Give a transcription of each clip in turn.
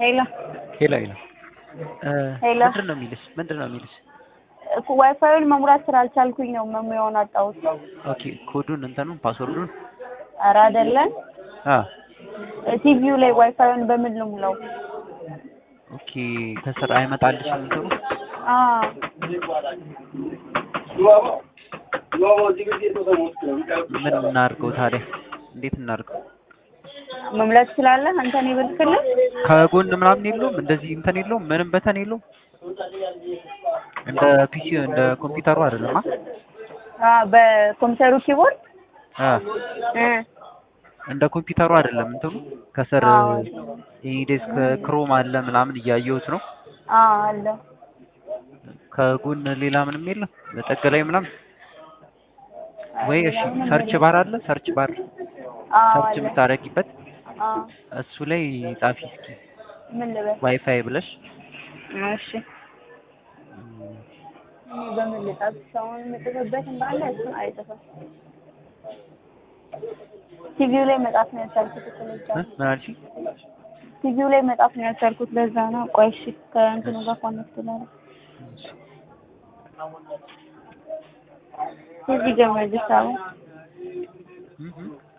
ሄሎ ሄሎ ሄሎ ሄሎ። ምንድን ነው የሚልሽ? ምንድን ነው የሚልሽ? እኮ ዋይፋዩን መሙላት ስላልቻልኩኝ ነው መሙያውን አጣሁት። ኦኬ ኮዱን እንትኑን ፓስወርዱን ኧረ አይደለም አ ቲቪው ላይ ዋይፋዩን በምን ልሙላው? ኦኬ ከስር አይመጣልሽም እንትኑ አ ምን እናድርገው ታዲያ? እንዴት እናድርገው? መሙላት ትችላለህ አንተ እኔ ብልክልህ? ከጎን ምናምን የለውም እንደዚህ እንትን የለውም ምንም በተን የለውም እንደ ፒሲ እንደ ኮምፒውተሩ አይደለም አ በኮምፒውተሩ ኪቦርድ አ እ እንደ ኮምፒውተሩ አይደለም እንትኑ ከስር አዎ። ኢዴስክ ክሮም አለ ምናምን እያየሁት ነው አ አለ ከጎን ሌላ ምንም የለም በጠግ ላይ ምናምን ወይ እሺ ሰርች ባር አለ ሰርች ባር አ ሰርች አለ የምታደርጊበት አ እሱ ላይ ጻፊ እስኪ ምን ልበል? ዋይፋይ ብለሽ እሺ እኔ በምን ልጣት ሰውን የምጽፍበት እንዳለ እሱ አይጽፍም። ቲቪው ላይ መጻፍ ነው ያልቻልኩት እኮ ለዛ እ? ነው። ምን አልሽኝ? ቲቪው ላይ መጻፍ ነው ያልቻልኩት ለዛ ነው። ቆይ እሺ ከእንትኑ ጋር ኮኔክት ላድርግ። እዚህ ጋር መልስ አለ። እህ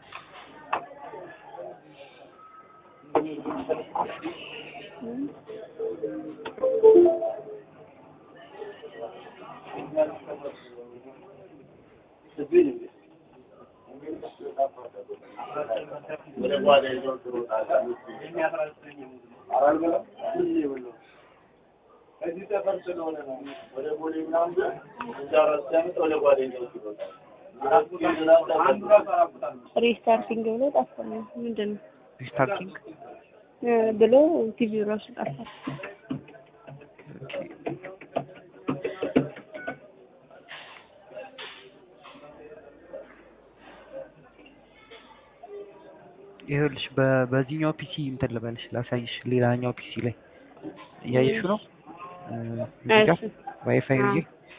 ሪስታርቲንግ ብሎ ጠፋ። ምንድን ነው ሪስታርቲንግ እ ብሎ ቲቪው ራሱ ጠፋ። ይኸውልሽ በ- በዚህኛው ፒሲ እንትን ልበልሽ ላሳይሽ ሌላኛው ፒሲ ላይ እያየሽው ነው እ፣ እዚህ ጋር እሺ ዋይፋይ አዎ። ብዬ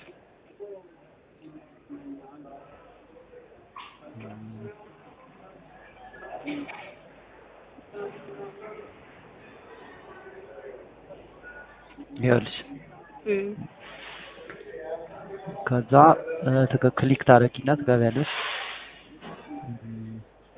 ይኸውልሽ እ ከዛ እ፣ ትክ- ክሊክ ታደርጊና ትገቢያለሽ እም፣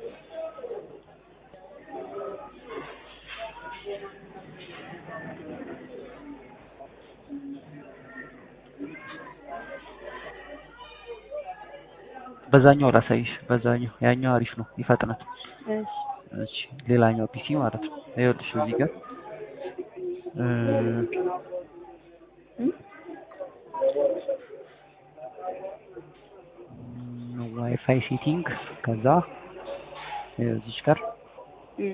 በዛኛው ላሳይሽ በዛኛው ያኛው አሪፍ ነው ይፈጥናል እሺ እሺ ሌላኛው ፒሲ ማለት ነው ይኸውልሽ እዚህ ጋር እ፣ እ ም፣ ዋይፋይ ሴቲንግ ከዛ ይኸው እዚች ጋር እ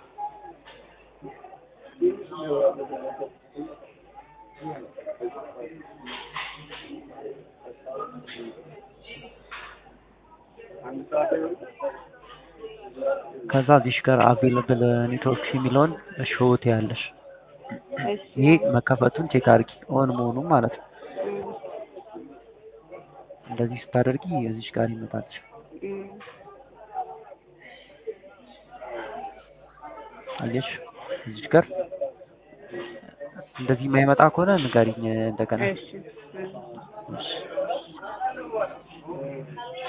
ከዛ እዚሽ ጋር አቬለብል ኔትወርክስ የሚለውን ሾት ያለሽ እሺ ይሄ መከፈቱን ቼክ አድርጊ ኦን መሆኑን ማለት ነው እ እንደዚህ ስታደርጊ እዚሽ ጋር ይመጣልሽ እ አየሽ እዚች ጋር እንደዚህ የማይመጣ ከሆነ ንገሪኝ እንደገና እሺ እ እሺ